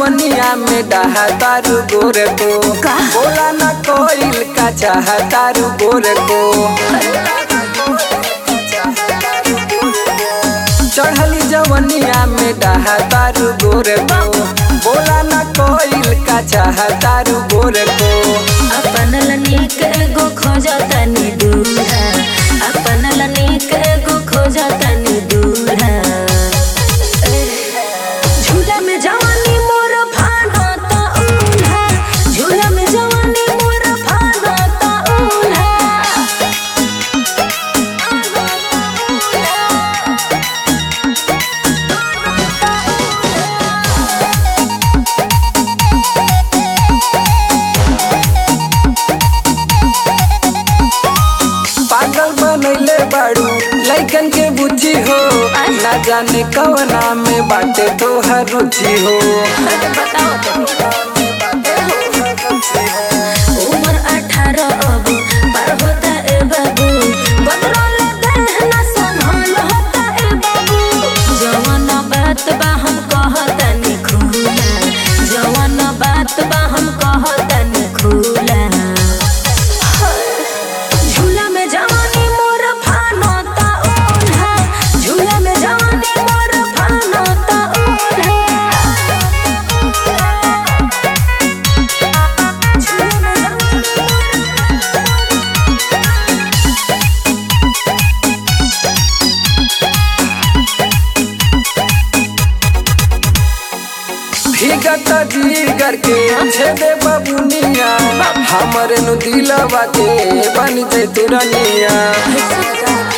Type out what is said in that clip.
जवनिया में डहा तारू गोरे को बोला न कोइल का चाह तारू गोरे को चढ़ली जवनिया में डहा तारू गोरे को बोला न कोइल का चाह तारू गोरे को अपन लनीक एगो खोजतनी दूल्हा अपन लनीक एगो खोजतनी दूल्हा झूला में जवानी मोर फाड़ता उल्हा झूला में जवानी मोर फाड़ता उल्हा पागल बनैले बाड़ू लइकन के बुद्धि हो ना जाने कवना में बाटे तोहर रुचि हो बताओ उम्र अठारह अब पार होता ए बाबू बदलल देहना संभाल होता ए बाबू जवान बात बा हम कहतनी खुला जवान बात बा हम कहतनी खुला झूला में जवानी मोर फानता ओल्हा झूला में जवानी मोर फानता ओल्हा भीगत जीगर के छेदे बबुनिया हमरे नु दिलवा के बन जे तुरनिया